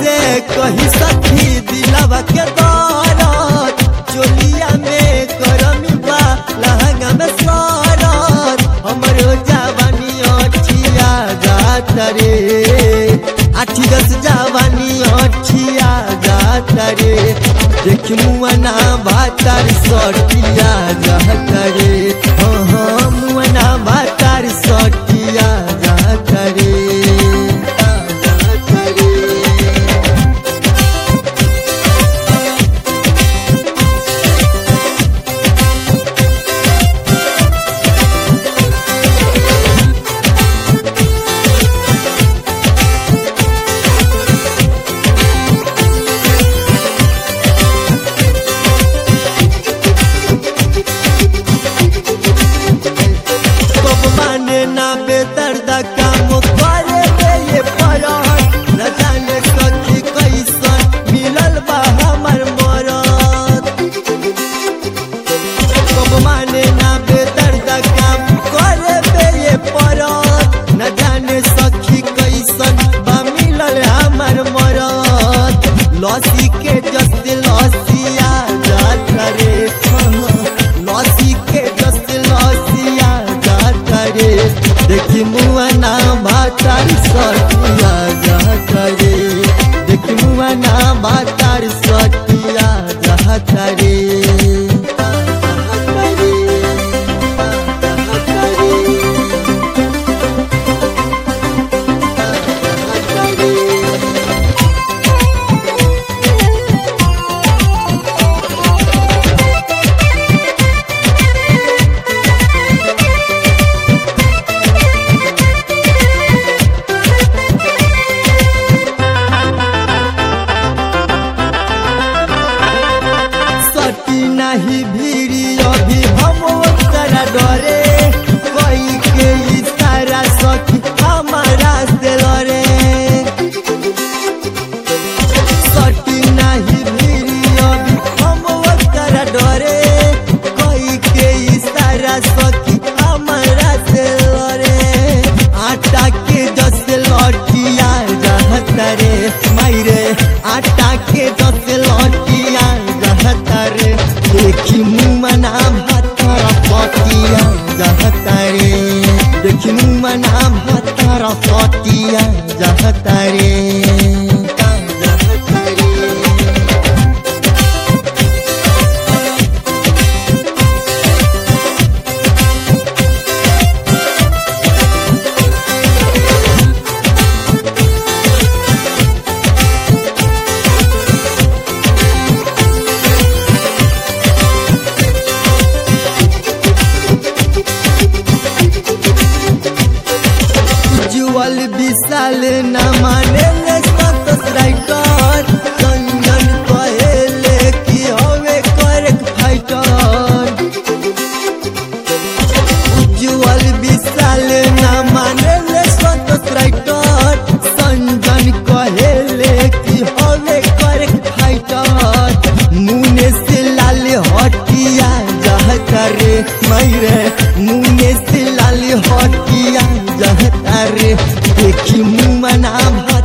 कैसे कही सखी दिलवा के दौरत चोलिया में करमी बा लहंगा में सरत हमरो जवानी अठिया जात रे आठी दस जवानी अठिया जात रे देख मुआना भातार सटिया जात रे हाँ हाँ मुआना भातार सटिया जात रे जात रे कब माने ना बेदर्द काम करे बे ये परहट न जाने सखी कैसन मिलल बा हमर मरद कब माने ना बेदर्द काम करे बे ये परहट न जाने सखी कैसन बा मिलल हमर मरद लसी के जस्ते लसिया जात रे लसी के जस्ते लसिया जात रे देखी मुआना भातार सटिया जात रे देखी मुआना भातार सटिया जात रे जात रे जात रे सटी नहीं भीड़ी अभी हम ओकरा डरे कोई के इशारा सखी हमारा से लड़े सटी नहीं भीड़ी अभी हम ओकरा डरे कोई के इशारा सखी हमारा से लड़े आटा के जस लौटिया रहत रे मायरे आटा के जस लौटिया रहत रे देखी मुमना भातर पटिया रहत रे देखी मुमना भातर पटिया रहत रे रहत रे जुअल विशाल न माने ले सतस राइटर कंगन कहेले कि हवे करक फाइटर जुअल विशाल न माने ले सतस राइटर संजन कहेले कि हवे करक फाइटर मुने से लाल हटिया जहत रे मैरे मुने से लाल हटिया जहत रे देखी मुमना